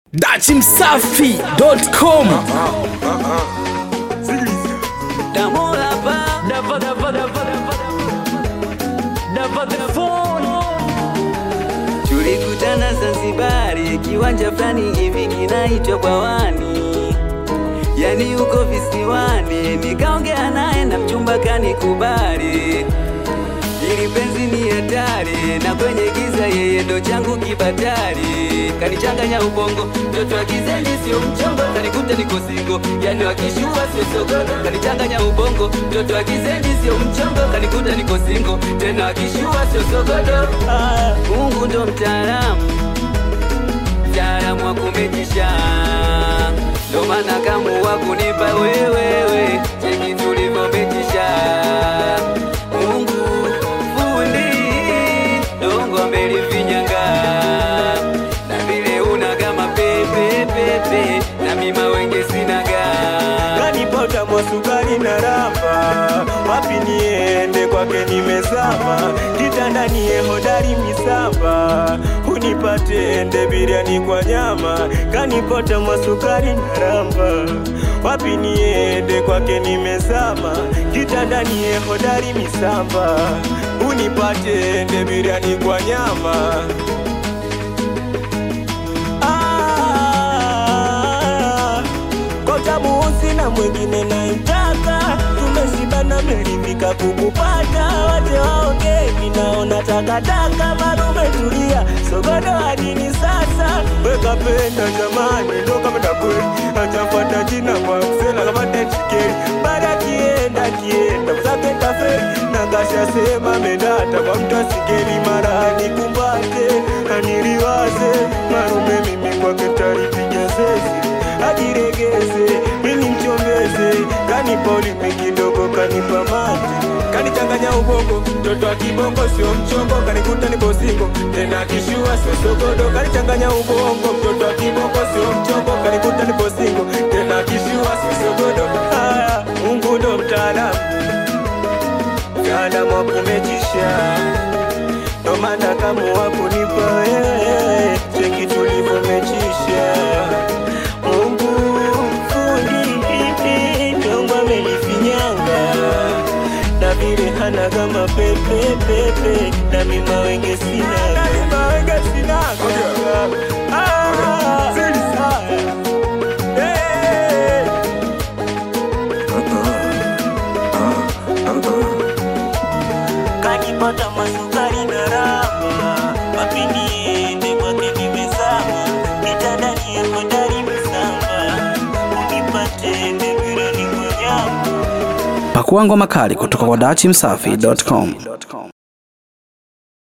dachimsafi.com Tulikutana Zanzibari, kiwanja fulani hivi kinaitwa Bwawani, yani uko visiwani. Nikaongea naye na mchumba kanikubali, ili penzi ni hatari, na kwenye giza yeye ndo changu kibatari. Kanichanganya ubongo, mtoto wa kizendi sio mchongo, kanikuta niko singo, yani wakishua sio sogodo. Kanichanganya ubongo, mtoto wa kizendi sio mchongo, kanikuta niko singo, tena wakishua sio sogodo. Ah, Mungu ndo mtaalamu, mtaalamu wa kumejisha, ndo maana kamuwa kunipa wewewe, cheki tulivyomejisha. Mungu fundi, dongo amelifinyanga na vile una kama pepe pepe, na mima wenge sinaga kanipota mwasukari na ramba, wapi niende kwake nimezama, kitandanie hodari misamba, unipate ende biriani kwa nyama, kanipota mwasukari na ramba, wapi niende kwake nimezama, kitandanie hodari misamba, unipate ende biriani kwa nyama. Ah, Kocha muusi na mwingine naitaka, tumeshibana meridhika kukupata, waje waongee, minaona takataka, malume tulia, sogodo hadini sasa, weka penda jamani, ndo kama takweli, achafata jina kwa msela kama tachikeli, baada kienda kienda, mzake taferi, na kasha sema mendata kwa mtu asigeli, mara nikumbate, aniliwaze, marume mimi kwake talipiga zezi ajiregeze mimi mchombeze, kanipa ulimi kidogo, kanipa mate, kanichanganya ubongo, mtoto wa kibongo sio mchongo, kanikuta nipo singo, tena kishua sio sogodo, kanichanganya ubongo, mtoto wa kibongo sio mchongo, kanikuta nipo singo, tena kishua sio sogodo. Haya, Mungu ndo mtaalamu, mtaalamu wa kumejisha ndo maana kama wakunipa wewe cheki tulivyomechisha Mungu fundi nyongo amelifinyanga na vile hana kama pepe pepe na mima wenge sina mima wenge sina ah, eh. kanipata masukari na rama mapindi ende kwake nimezama mitandani ya hodari misamba unipate ende virani kwa nyama pakua ngoma kali kutoka kwa dachimsafi.com